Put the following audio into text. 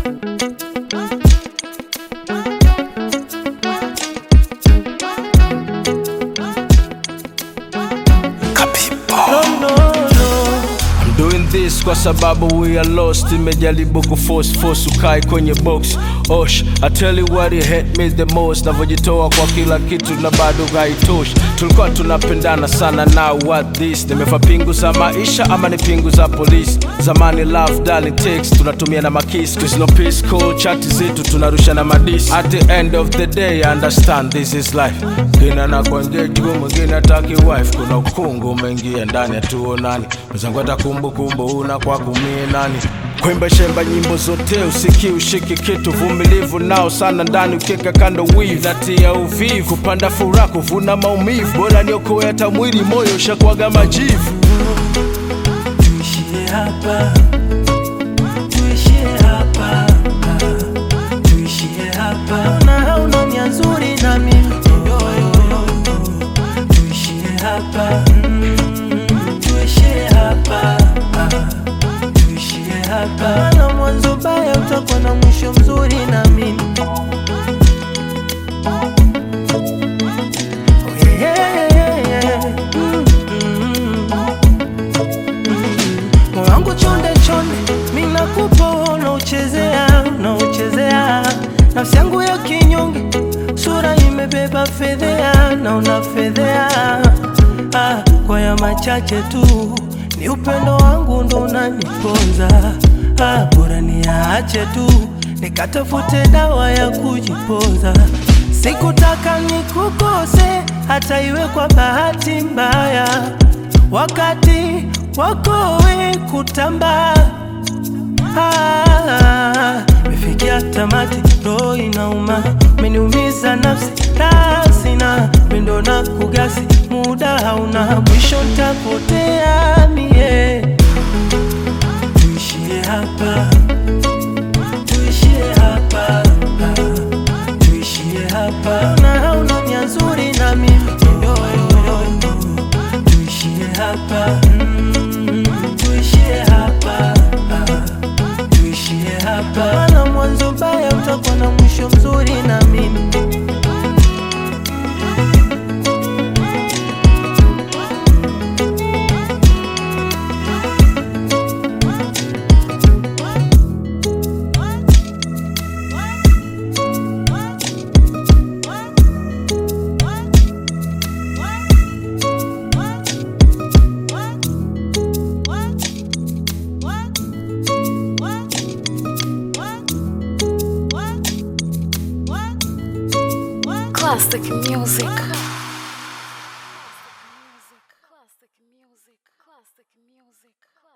this kwa sababu we are lost imejaribu kuforce force ukai kwenye box osh I tell you what it hate me the most navyojitoa kwa kila kitu na bado haitoshi tulikuwa tunapendana sana now what this nimefa pingu za maisha ama ni pingu za polisi zamani love darling text tunatumia na makis cause no peace call chati zetu tunarusha na madisi at the end of the day I understand this is life mwingine anakuengea juu mwingine ataki wife kuna ukungu umeingia ndani hatuonani mwenzangu hata kumbukumbu una kwa kumie nani kwemba shemba nyimbo zote usiki ushiki kitu vumilivu nao sana ndani ukeka kando wivu natia uvivu kupanda furaha kuvuna maumivu bora niokoe hata mwili moyo ushakwaga majivu tuishie hapa tuishie hapa ah, tuishie hapa na hauna nia nzuri na mimi Yo, yo, yo, yo. tuishie hapa mm, tuishie hapa ah, tuishie hapa na mwanzo baya utakuwa na mwisho mzuri na mimi Oh, yeah, yeah, yeah. Mm, mm, mm. moyo wangu chonde chonde, mi nakupa unauchezea, unauchezea nafsi yangu ya kinyonge, sura imebeba fedhea na unafedhea ah, kwa ya machache tu ni upendo wangu ndo unaniponza ah, bora niache tu nikatafute dawa ya kujipoza sikutaka nikukose hata iwe kwa bahati mbaya wakati wako we kutamba Ah, mefikia tamati, roho inauma, meniumiza nafsi rasina mindo na kugasi, muda hauna mwisho, ntapotea mie. Tuishie hapa, tuishie hapa, ah, tuishie hapa, na hauna nia nzuri na mimi yo, yo, yo, yo. tuishie hapa mm, tuishie hapa ah, tuishie hapa maana mwanzo baya utakuwa na mwisho mzuri na mimi Classic music. Classic music. Classic music.